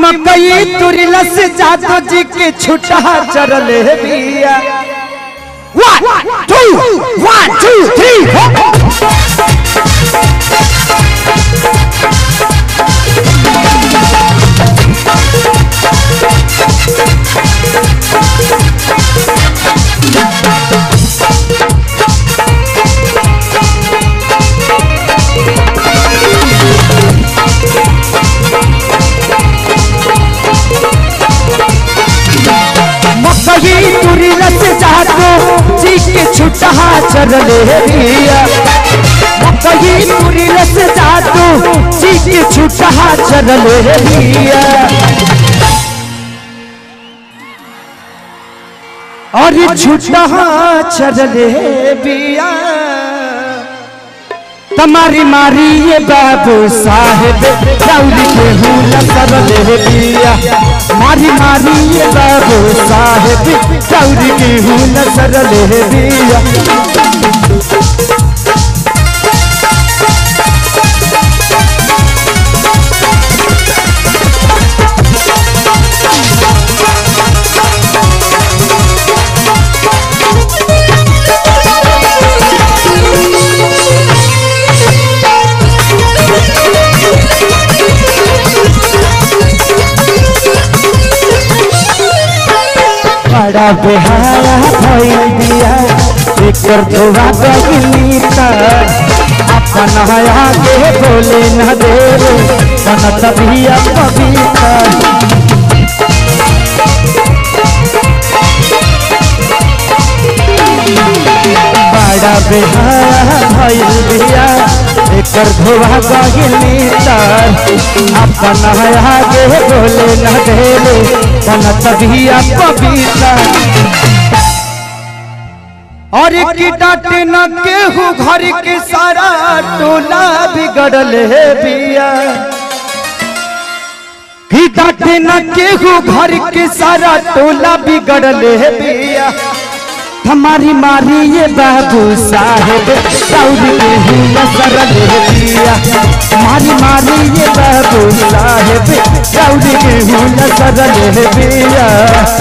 मकई तुरिलस जादो जी के छुटा चरल है बिया one two one two three मकई तुरिलस जादो जी के छुटा चरल है बिया मकई तुरिलस जादो जी के छुटा चरल है बिया और छुटा चरल है बिया तुम्हारी मारी ये बाबू साहेब दौड़ी के हूँ सरल है बिया मारी मारी ये बाबू साहेब दौड़ी के हूँ सरल है बिया बड़ा बेहाया भइल दिया एकर धोवा गइली त अपन आगे बोले न दे बनत भी पवित्र बड़ा बेहाया भइल दिया एकर धोवा गइली त अपन आगे बोले न दे बनत भी पवित्र और की डांटे न केहू घर के सारा टोला बिगड़ल है बिया की डांटे न केहू घर के सारा टोला बिगड़ल है बिया हमारी मारी ये बाबू साहेब दौड़ के ही सरल है बिया हमारी मारी ये बाबू साहेब दौड़ के ही सरल है बिया